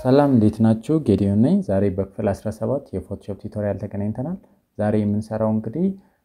ሰላም እንዴት ናችሁ? ጌዲዮን ነኝ። ዛሬ በክፍል 17 የፎቶሾፕ ቱቶሪያል ተገናኝተናል። ዛሬ የምንሰራው እንግዲህ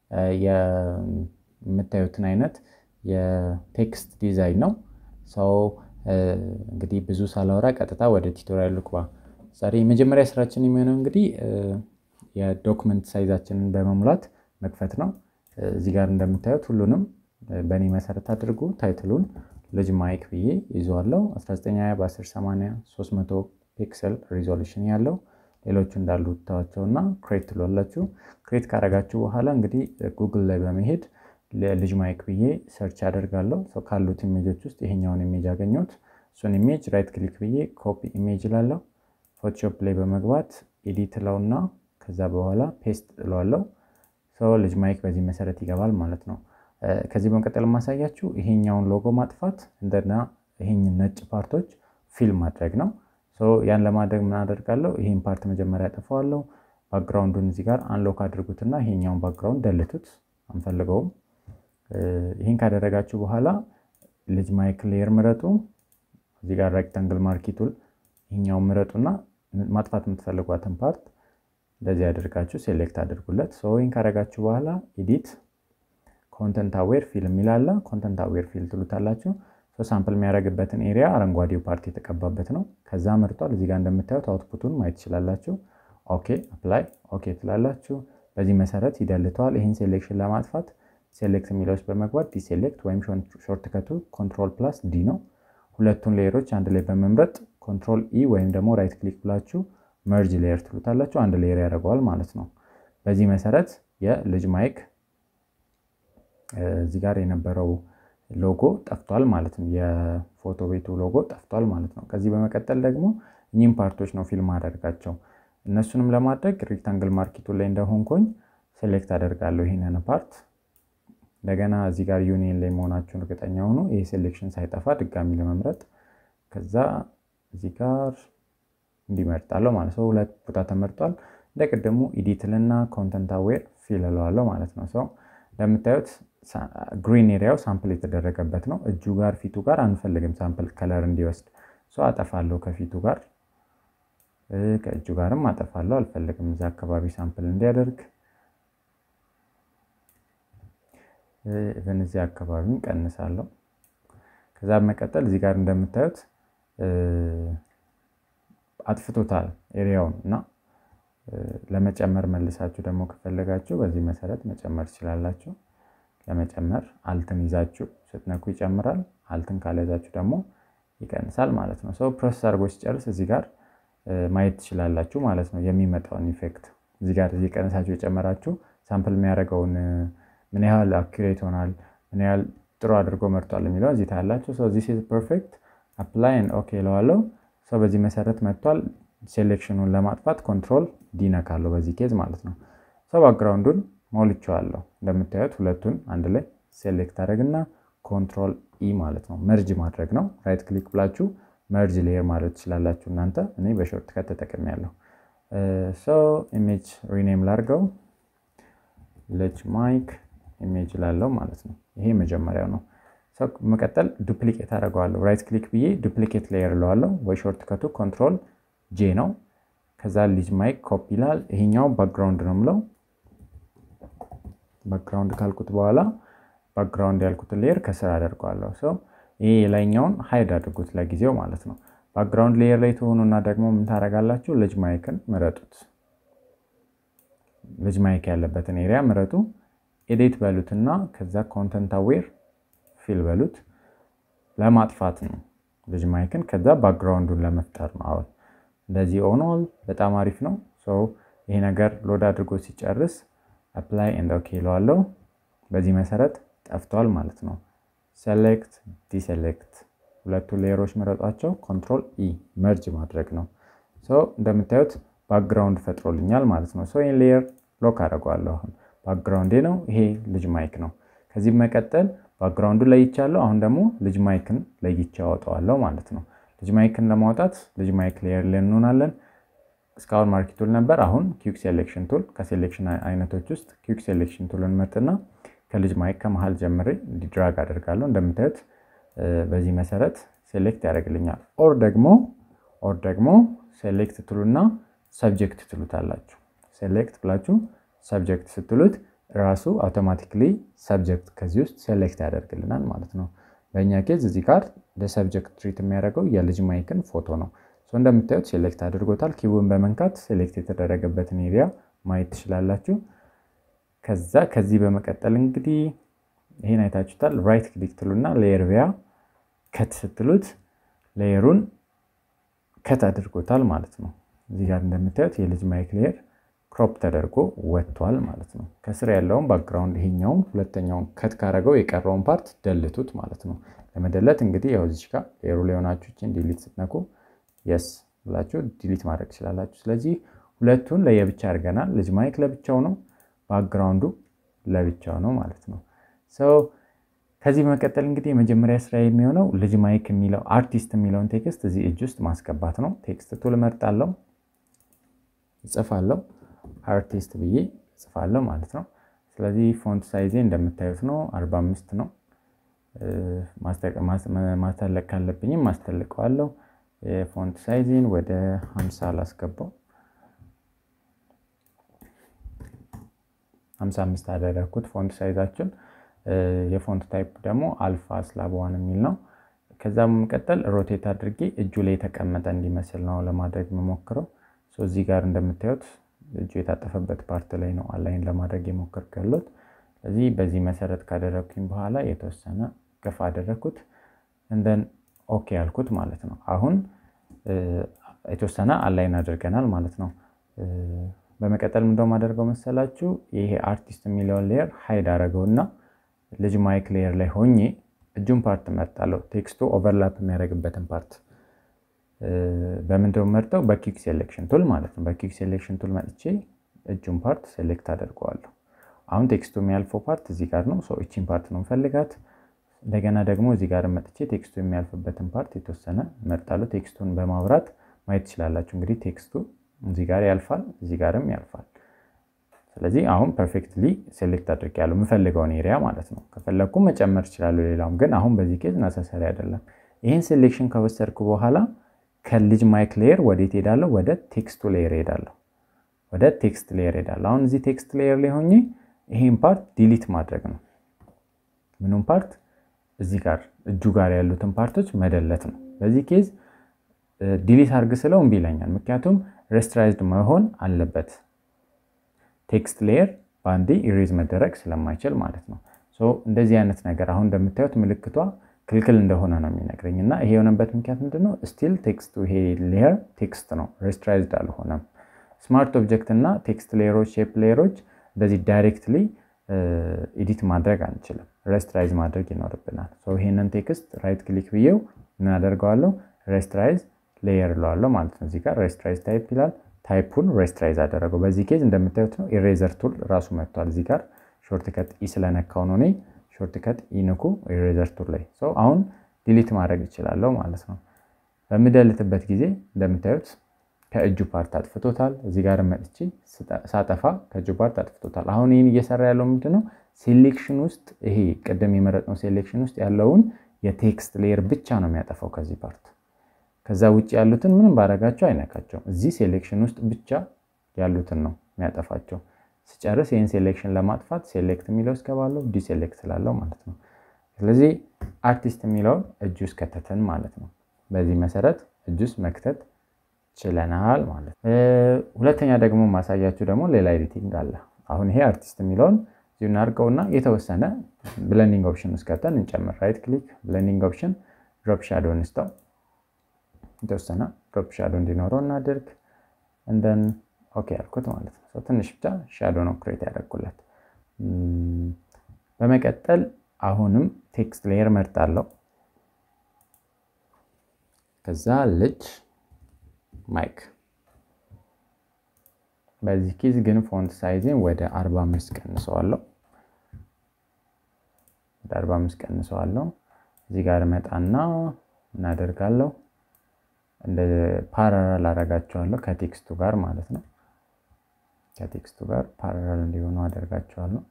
የምታዩትን አይነት የቴክስት ዲዛይን ነው። ሰው እንግዲህ ብዙ ሳላወራ ቀጥታ ወደ ቱቶሪያል ልግባ። ዛሬ የመጀመሪያ ስራችን የሚሆነው እንግዲህ የዶክመንት ሳይዛችንን በመሙላት መክፈት ነው። እዚህ ጋር እንደምታዩት ሁሉንም በእኔ መሰረት አድርጉ። ታይትሉን ልጅ ማይክ ብዬ ይዘዋለው 1920 በ1080 300 ፒክሰል ሪዞሉሽን ያለው ሌሎቹ እንዳሉ ታዋቸው እና ክሬት ትሏላችሁ። ክሬት ካረጋችሁ በኋላ እንግዲህ ጉግል ላይ በመሄድ ልጅ ማይክ ብዬ ሰርች አደርጋለሁ። ካሉት ኢሜጆች ውስጥ ይሄኛውን ኢሜጅ አገኘሁት። እሱን ኢሜጅ ራይት ክሊክ ብዬ ኮፒ ኢሜጅ ላለው ፎቶሾፕ ላይ በመግባት ኤዲት ለውና ከዛ በኋላ ፔስት እለዋለው። ሰው ልጅ ማይክ በዚህ መሰረት ይገባል ማለት ነው። ከዚህ በመቀጠል የማሳያችሁ ይሄኛውን ሎጎ ማጥፋት እንደና ይሄኝ ነጭ ፓርቶች ፊል ማድረግ ነው። ያን ለማድረግ ምን አደርጋለሁ? ይሄን ፓርት መጀመሪያ ያጠፋዋለሁ። ባክግራውንዱን እዚህ ጋር አንሎክ አድርጉትና ይሄኛውን ባክግራውንድ ደልቱት፣ አንፈልገውም። ይህን ካደረጋችሁ በኋላ ልጅ ማይክ ሌየር ምረጡ። እዚህ ጋር ሬክታንግል ማርኪቱል ይሄኛውን ምረጡና ማጥፋት የምትፈልጓትን ፓርት እንደዚህ አድርጋችሁ ሴሌክት አድርጉለት። ይህን ካደረጋችሁ በኋላ ኤዲት ኮንተንት አዌር ፊል የሚላለ ኮንተንት አዌር ፊል ትሉታላችሁ። ሳምፕል የሚያደርግበትን ኤሪያ አረንጓዴው ፓርት የተቀባበት ነው። ከዛ መርጧል። እዚህ ጋር እንደምታዩት አውትፑቱን ማየት ትችላላችሁ። ኦኬ አፕላይ ኦኬ ትላላችሁ። በዚህ መሰረት ይደልተዋል። ይህን ሴሌክሽን ለማጥፋት ሴሌክት የሚለውስ በመግባት ዲሴሌክት ወይም ሾርት ከቱ ኮንትሮል ፕላስ ዲ ነው። ሁለቱን ሌየሮች አንድ ላይ በመምረጥ ኮንትሮል ኢ ወይም ደግሞ ራይት ክሊክ ብላችሁ መርጅ ሌየር ትሉታላችሁ። አንድ ሌየር ያደርገዋል ማለት ነው። በዚህ መሰረት የልጅ ማይክ እዚህ ጋር የነበረው ሎጎ ጠፍቷል ማለት ነው። የፎቶ ቤቱ ሎጎ ጠፍቷል ማለት ነው። ከዚህ በመቀጠል ደግሞ እኚህም ፓርቶች ነው ፊልም አደርጋቸው። እነሱንም ለማድረግ ሬክታንግል ማርኬቱ ላይ እንደሆንኩኝ ሴሌክት አደርጋለሁ ይህንን ፓርት። እንደገና እዚህ ጋር ዩኒየን ላይ መሆናችሁን እርግጠኛ ሆኑ። ይህ ሴሌክሽን ሳይጠፋ ድጋሚ ለመምረጥ ከዛ እዚህ ጋር እንዲመርጣለሁ ማለት ነው። ሁለት ቦታ ተመርጧል። እንደ ቅድሙ ኢዲትልና ኮንተንት አዌር ፊል እለዋለሁ ማለት ነው። ሰው እንደምታዩት ግሪን ኤሪያው ሳምፕል የተደረገበት ነው። እጁ ጋር ፊቱ ጋር አንፈልግም ሳምፕል ከለር እንዲወስድ ሰው አጠፋለሁ። ከፊቱ ጋር ከእጁ ጋርም አጠፋለሁ። አልፈልግም እዚ አካባቢ ሳምፕል እንዲያደርግ እዚህ አካባቢ ቀንሳለሁ። ከዛ በመቀጠል እዚህ ጋር እንደምታዩት አጥፍቶታል ኤሪያውን እና ለመጨመር መልሳችሁ ደግሞ ከፈለጋችሁ በዚህ መሰረት መጨመር ትችላላችሁ። ለመጨመር አልትን ይዛችሁ ስትነኩ ይጨምራል። አልትን ካልያዛችሁ ደግሞ ይቀንሳል ማለት ነው። ሰው ፕሮሰስ አድርጎ ሲጨርስ እዚህ ጋር ማየት ትችላላችሁ ማለት ነው የሚመጣውን ኢፌክት። እዚህ ጋር እዚህ ቀንሳችሁ የጨመራችሁ ሳምፕል የሚያደርገውን ምን ያህል አኪሬት ሆናል፣ ምን ያህል ጥሩ አድርጎ መርጧል የሚለው እዚህ ታያላችሁ። ሰው ዚስ ኢዝ ፐርፌክት አፕላይ ኦኬ እለዋለሁ። ሰው በዚህ መሰረት መጥቷል። ሴሌክሽኑን ለማጥፋት ኮንትሮል ዲነካለሁ በዚህ ኬዝ ማለት ነው። ሰው ባክግራውንዱን ሞልቼዋለሁ። እንደምታዩት ሁለቱን አንድ ላይ ሴሌክት አድረግና ኮንትሮል ኢ ማለት ነው መርጅ ማድረግ ነው። ራይት ክሊክ ብላችሁ መርጅ ሌየር ማለት ትችላላችሁ እናንተ። እኔ በሾርት ከት ተጠቅሜያለሁ። ሰው ኢሜጅ ሪኔም ላድርገው ልጅ ማይክ ኢሜጅ ላለው ማለት ነው። ይሄ መጀመሪያው ነው። መቀጠል ዱፕሊኬት አደርገዋለሁ። ራይት ክሊክ ብዬ ዱፕሊኬት ሌየር እለዋለሁ ወይ ሾርት ከቱ ኮንትሮል ጄ ነው። ከዛ ልጅ ማይክ ኮፒ ይላል። ይሄኛው ባክግራውንድ ነው ምለው ባክግራውንድ ካልኩት በኋላ ባክግራውንድ ያልኩትን ሌየር ከስር አደርገዋለሁ። ሰው ይሄ የላይኛውን ሀይድ አድርጉት ለጊዜው ማለት ነው። ባክግራውንድ ሌየር ላይ ትሆኑና ደግሞ ምን ታደርጋላችሁ? ልጅ ማይክን ምረጡት። ልጅ ማይክ ያለበትን ኤሪያ ምረጡ። ኤዲት በሉትና ከዛ ኮንተንት አዌር ፊል በሉት። ለማጥፋት ነው ልጅ ማይክን። ከዛ ባክግራውንዱን ለመፍጠር ነው። አሁን እንደዚህ ሆኗል። በጣም አሪፍ ነው። ሰው ይሄ ነገር ሎድ አድርጎ ሲጨርስ አፕላይ ኤንድ ኦኬ ይለዋለሁ። በዚህ መሰረት ጠፍቷል ማለት ነው። ሴሌክት ዲሴሌክት ሁለቱ ሌየሮች መረጧቸው። ኮንትሮል ኢ መርጅ ማድረግ ነው። እንደምታዩት ባክግራውንድ ፈጥሮልኛል ማለት ነው። ይህን ሌየር ሎክ አደርገዋለሁ። አሁን ባክግራውንዴ ነው ይሄ ልጅ ማይክ ነው። ከዚህ መቀጠል ባክግራውንዱ ለይቻለሁ። አሁን ደግሞ ልጅ ማይክን ለይቼ አወጣዋለሁ ማለት ነው። ልጅ ማይክን ለማውጣት ልጅ ማይክ ሌየር ላይ እንሆናለን። እስካሁን ማርኪ ቱል ነበር። አሁን ኪክ ሴሌክሽን ቱል ከሴሌክሽን አይነቶች ውስጥ ኪክ ሴሌክሽን ቱልን መርጥና ከልጅ ማይክ ከመሀል ጀምሬ እንዲድራግ አደርጋለሁ። እንደምታዩት በዚህ መሰረት ሴሌክት ያደርግልኛል። ኦር ደግሞ ኦር ደግሞ ሴሌክት ትሉና ሰብጀክት ትሉታላችሁ። ሴሌክት ብላችሁ ሰብጀክት ስትሉት ራሱ አውቶማቲክሊ ሰብጀክት ከዚህ ውስጥ ሴሌክት ያደርግልናል ማለት ነው። በእኛ ኬዝ እዚህ ጋር ለሰብጀክት ትሪት የሚያደርገው የልጅ ማይክን ፎቶ ነው። እንደምታዩት ሴሌክት አድርጎታል። ኪቡን በመንካት ሴሌክት የተደረገበትን ኤሪያ ማየት ትችላላችሁ። ከዛ ከዚህ በመቀጠል እንግዲህ ይህን አይታችሁታል። ራይት ክሊክ ትሉና ሌየር ቪያ ከት ስትሉት ሌየሩን ከት አድርጎታል ማለት ነው። እዚህ ጋር እንደምታዩት የልጅ ማይክ ሌየር ክሮፕ ተደርጎ ወጥቷል ማለት ነው። ከስር ያለውን ባክግራውንድ ይሄኛውን ሁለተኛውን ከት ካረገው የቀረውን ፓርት ደልቱት ማለት ነው። ለመደለት እንግዲህ ያው እዚህ ጋር ሌየሩ ላይ ሆናችሁ ዲሊት ስትነኩ የስ ብላችሁ ዲሊት ማድረግ ትችላላችሁ። ስለዚህ ሁለቱን ለየብቻ አድርገናል። ልጅ ማይክ ለብቻው ነው፣ ባክግራውንዱ ለብቻው ነው ማለት ነው። ሰው ከዚህ በመቀጠል እንግዲህ የመጀመሪያ ስራ የሚሆነው ልጅ ማይክ የሚለው አርቲስት የሚለውን ቴክስት እዚህ እጅ ውስጥ ማስገባት ነው። ቴክስት ቱል እመርጣለሁ፣ እጽፋለሁ፣ አርቲስት ብዬ እጽፋለሁ ማለት ነው። ስለዚህ ፎንት ሳይዜ እንደምታዩት ነው፣ 45 ነው። ማስተለቅ ካለብኝም ማስተልቀዋለሁ። የፎንት ሳይዚን ወደ 50 አላስገባው 55 አደረግኩት ፎንት ሳይዛችን። የፎንት ታይፕ ደግሞ አልፋ ስላብ ዋን የሚል ነው። ከዛ በመቀጠል ሮቴት አድርጌ እጁ ላይ የተቀመጠ እንዲመስል ነው ለማድረግ የምሞክረው። እዚህ ጋር እንደምታዩት እጁ የታጠፈበት ፓርት ላይ ነው አላይን ለማድረግ የሞከርኩ ያለሁት። ስለዚህ በዚህ መሰረት ካደረግኩኝ በኋላ የተወሰነ ገፋ አደረግኩት እንደን ኦኬ ያልኩት ማለት ነው። አሁን የተወሰነ አላይን አድርገናል ማለት ነው። በመቀጠል ምንደ ማደርገው መሰላችሁ ይሄ አርቲስት የሚለውን ሌየር ሀይድ አደረገውና ልጅ ማይክ ሌየር ላይ ሆኜ እጁን ፓርት መርጣለሁ። ቴክስቱ ኦቨርላፕ የሚያደርግበትን ፓርት በምንድነው መርጠው? በኪክ ሴሌክሽን ቱል ማለት ነው። በኪክ ሴሌክሽን ቱል መጥቼ እጁን ፓርት ሴሌክት አደርገዋለሁ። አሁን ቴክስቱ የሚያልፈው ፓርት እዚህ ጋር ነው። ሰው እቺን ፓርት ነው ፈልጋት እንደገና ደግሞ እዚህ ጋር መጥቼ ቴክስቱ የሚያልፍበትን ፓርት የተወሰነ መርጣለሁ። ቴክስቱን በማብራት ማየት ትችላላችሁ። እንግዲህ ቴክስቱ እዚህ ጋር ያልፋል፣ እዚህ ጋርም ያልፋል። ስለዚህ አሁን ፐርፌክትሊ ሴሌክት አድርጌያለሁ የምፈልገውን ኤሪያ ማለት ነው። ከፈለግኩ መጨመር እችላለሁ ሌላውም፣ ግን አሁን በዚህ ኬዝ ነሰሰሪ አይደለም። ይህን ሴሌክሽን ከወሰድኩ በኋላ ከልጅ ማይክ ሌየር ወዴት ሄዳለሁ? ወደ ቴክስቱ ሌየር ሄዳለሁ። ወደ ቴክስት ሌየር ሄዳለሁ። አሁን እዚህ ቴክስት ሌየር ላይ ሆኜ ይሄን ፓርት ዲሊት ማድረግ ነው። ምኑም ፓርት እዚህ ጋር እጁ ጋር ያሉትን ፓርቶች መደለት ነው። በዚህ ኬዝ ዲሊት አርግ ስለው እምቢ ይለኛል። ምክንያቱም ሬስትራይዝድ መሆን አለበት ቴክስት ሌየር በአንዴ ኢሬዝ መደረግ ስለማይችል ማለት ነው። እንደዚህ አይነት ነገር አሁን እንደምታዩት ምልክቷ ክልክል እንደሆነ ነው የሚነግረኝ እና ይሄ የሆነበት ምክንያት ምንድነው? ስቲል ቴክስቱ ይሄ ሌየር ቴክስት ነው፣ ሬስትራይዝድ አልሆነም። ስማርት ኦብጀክት እና ቴክስት ሌየሮች፣ ሼፕ ሌየሮች እንደዚህ ዳይሬክትሊ ኤዲት ማድረግ አንችልም። ሬስትራይዝ ማድረግ ይኖርብናል። ይሄንን ቴክስት ራይት ክሊክ ብዬው ምን አደርገዋለሁ? ሬስትራይዝ ሌየር እለዋለሁ ማለት ነው። እዚህ ጋር ሬስትራይዝ ታይፕ ይላል። ታይፑን ሬስትራይዝ አደረገው። በዚህ ኬዝ እንደምታዩት ነው ኢሬዘር ቱል ራሱ መጥቷል። እዚህ ጋር ሾርትከት ኢ ስለነካው ነው እኔ ሾርትከት ኢንኩ ኢሬዘር ቱል ላይ ሰው አሁን ዲሊት ማድረግ ይችላለሁ ማለት ነው። በምደልትበት ጊዜ እንደምታዩት ከእጁ ፓርት አጥፍቶታል። እዚህ ጋር መጥቼ ሳጠፋ ከእጁ ፓርት አጥፍቶታል። አሁን ይህን እየሰራ ያለው ምንድነው? ሴሌክሽን ውስጥ ይሄ ቅድም የመረጥነው ሴሌክሽን ውስጥ ያለውን የቴክስት ሌየር ብቻ ነው የሚያጠፋው ከዚህ ፓርት። ከዛ ውጭ ያሉትን ምንም ባረጋቸው አይነካቸውም። እዚህ ሴሌክሽን ውስጥ ብቻ ያሉትን ነው የሚያጠፋቸው። ስጨርስ ይህን ሴሌክሽን ለማጥፋት ሴሌክት የሚለው እስገባለሁ ዲሴሌክት ስላለው ማለት ነው። ስለዚህ አርቲስት የሚለውን እጅ ውስጥ ከተትን ማለት ነው። በዚህ መሰረት እጅ ውስጥ መክተት ችለናል ማለት ነው። ሁለተኛ ደግሞ ማሳያችሁ ደግሞ ሌላ ኤዲቲንግ አለ። አሁን ይሄ አርቲስት የሚለውን እዚሁ እናድርገውና የተወሰነ ብለንዲንግ ኦፕሽን ውስጥ ከተን እንጨምር። ራይት ክሊክ ብለንዲንግ ኦፕሽን ድሮፕ ሻዶ እንስተው የተወሰነ ድሮፕ ሻዶ እንዲኖረው እናድርግ። እንደን ኦኬ ያልኩት ማለት ነው። ትንሽ ብቻ ሻዶ ነው ክሬት ያደርጉለት። በመቀጠል አሁንም ቴክስት ሌየር መርጣለሁ። ከዛ ልጅ ማይክ በዚህ ኬዝ ግን ፎንት ሳይዝን ወደ 45 ቀንሰዋለሁ። ወደ 45 ቀንሰዋለሁ። እዚህ ጋር መጣና እናደርጋለሁ እንደ ፓራራል አደርጋቸዋለሁ ከቴክስቱ ጋር ማለት ነው። ከቴክስቱ ጋር ፓራራል እንዲሆኑ አደርጋቸዋለሁ።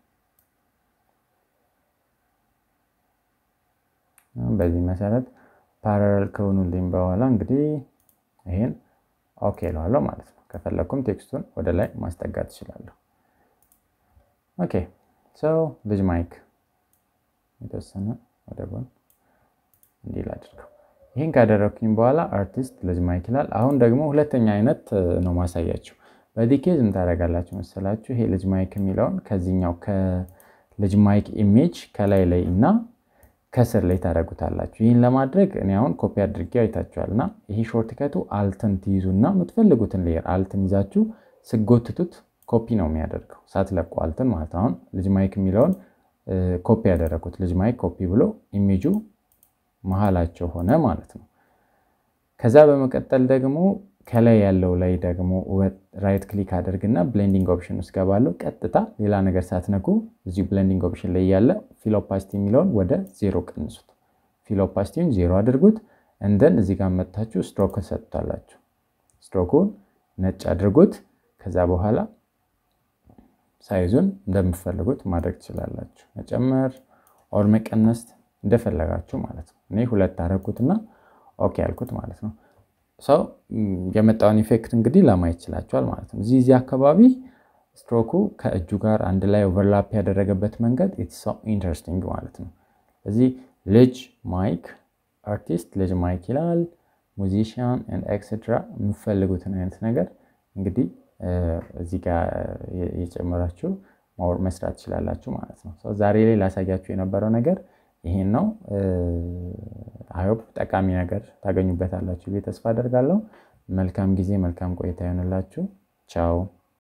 በዚህ መሰረት ፓራራል ከሆኑልኝ በኋላ እንግዲህ ይሄን ኦኬ እለዋለሁ ማለት ነው። ከፈለኩም ቴክስቱን ወደ ላይ ማስጠጋት እችላለሁ። ኦኬ ሰው ልጅ ማይክ የተወሰነ ወደ ጎን እንዲል አድርገው። ይህን ካደረግኩኝ በኋላ አርቲስት ልጅ ማይክ ይላል። አሁን ደግሞ ሁለተኛ አይነት ነው ማሳያችሁ። በዚህ ኬዝ ምን ታደርጋላችሁ መሰላችሁ? ይሄ ልጅ ማይክ የሚለውን ከዚህኛው ከልጅ ማይክ ኢሜጅ ከላይ ላይ እና ከስር ላይ ታደርጉታላችሁ። ይህን ለማድረግ እኔ አሁን ኮፒ አድርጌ አይታችኋል እና ይሄ ሾርትከቱ አልትን ትይዙና የምትፈልጉትን ሌየር አልትን ይዛችሁ ስጎትቱት ኮፒ ነው የሚያደርገው ሳትለቁ አልትን ማለት አሁን ልጅ ማይክ የሚለውን ኮፒ ያደረጉት ልጅ ማይክ ኮፒ ብሎ ኢሜጁ መሀላቸው ሆነ ማለት ነው። ከዛ በመቀጠል ደግሞ ከላይ ያለው ላይ ደግሞ ራይት ክሊክ አድርግና ብሌንዲንግ ኦፕሽን ውስጥ ገባለሁ። ቀጥታ ሌላ ነገር ሳትነኩ እዚሁ ብሌንዲንግ ኦፕሽን ላይ ያለ ፊል ኦፓሲቲ የሚለውን ወደ ዜሮ ቀንሱት። ፊል ኦፓሲቲውን ዜሮ አድርጉት። እንደን እዚህ ጋር መታችሁ ስትሮክን ሰጥቷላችሁ። ስትሮኩን ነጭ አድርጉት። ከዛ በኋላ ሳይዙን እንደምትፈልጉት ማድረግ ትችላላችሁ። መጨመር ኦር መቀነስ እንደፈለጋችሁ ማለት ነው። እኔ ሁለት አደረኩትና ኦኬ ያልኩት ማለት ነው። ሰው የመጣውን ኢፌክት እንግዲህ ለማየት ይችላቸዋል ማለት ነው። እዚህ እዚህ አካባቢ ስትሮኩ ከእጁ ጋር አንድ ላይ ኦቨርላፕ ያደረገበት መንገድ ኢትስ ሶ ኢንተረስቲንግ ማለት ነው። እዚህ ልጅ ማይክ አርቲስት ልጅ ማይክ ይላል፣ ሙዚሽያን ኤክሴትራ የምፈልጉትን አይነት ነገር እንግዲህ እዚህ ጋር የጨመራችሁ ማወር መስራት ትችላላችሁ ማለት ነው። ዛሬ ላይ ላሳያችሁ የነበረው ነገር ይሄን ነው። አይሆፕ ጠቃሚ ነገር ታገኙበታላችሁ ብዬ ተስፋ አደርጋለሁ። መልካም ጊዜ፣ መልካም ቆይታ ይሆንላችሁ። ቻው